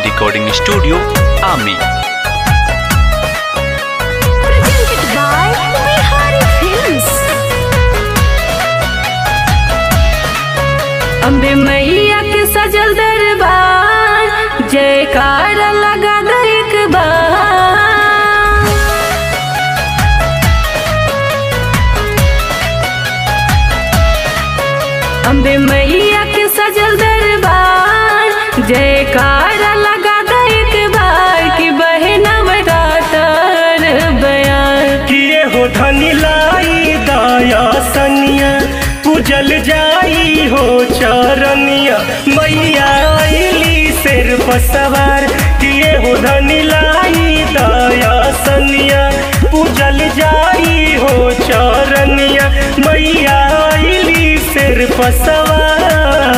Recording Studio, Ami. presented by Bihari Films. Ambe मैया के सजल दरबार जयकार लगा दो एक बार अम्बे मैया के सजल दरबार जयकार लगा दो एक बार कि बहना बरातर बयान किए हो धनी लाई दया सनिया पूजल जाई हो चरनिया मैया आईली सिर पर सवार किए हो धनी लाई दया सनिया पूजल जाई हो चरनिया मैया आईली सिर पर सवार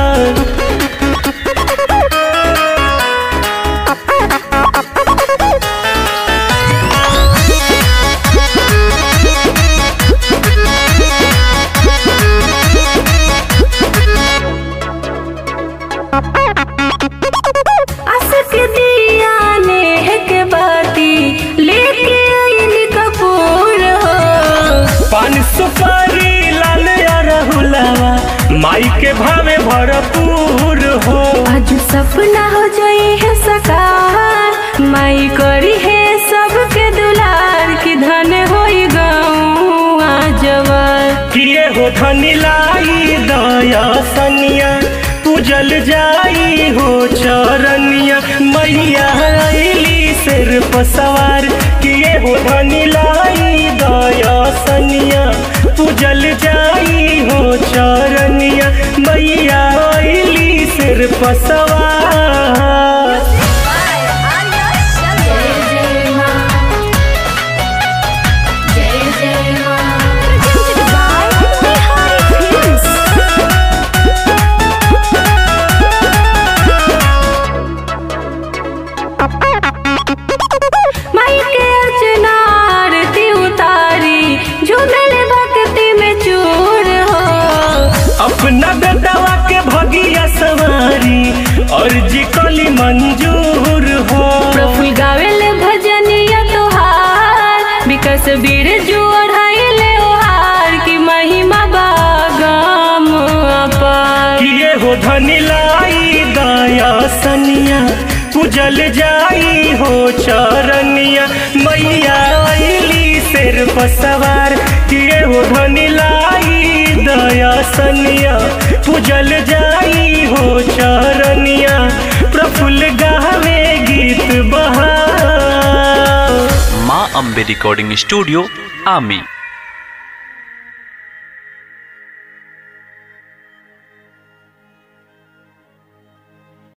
असक दिया नेह के बाती लेके आईनी कपूर हो पान सुपारी लाल अरहुलावा माई के भावे भरपूर हो आज सपना हो जाई है सकार माई करी है सबके दुलार की धन होई गाँव जवार किए हो धनी लाई दया सनिया पूजल जाई हो चरनिया मैया आईली सिर पर सवार किए हो धनी लाई दया सनिया पूजल जाई हो चरनिया मैया आईली सिर पर सवार Presented by Bihari Films. माई के अर्चना आरती उतारी झूमल भक्ति में चूर हो अपना बेटवा के भगिया सवारी और जी कली मंजूर हो प्रफुल गावेल भजनिया तोहार विकस बीर जोड़ाइल ओहार की महिमा बागम अपार किए हो धनी लाई दया सनिया पूजल जाई हो चरनिया मैया आईली सिर पर सवार किए हो धनी लाई दया सनिया पूजल जाई हो चरनिया प्रफुल्ल गावे गीत बहा Ma Ambe Recording Studio, Ami.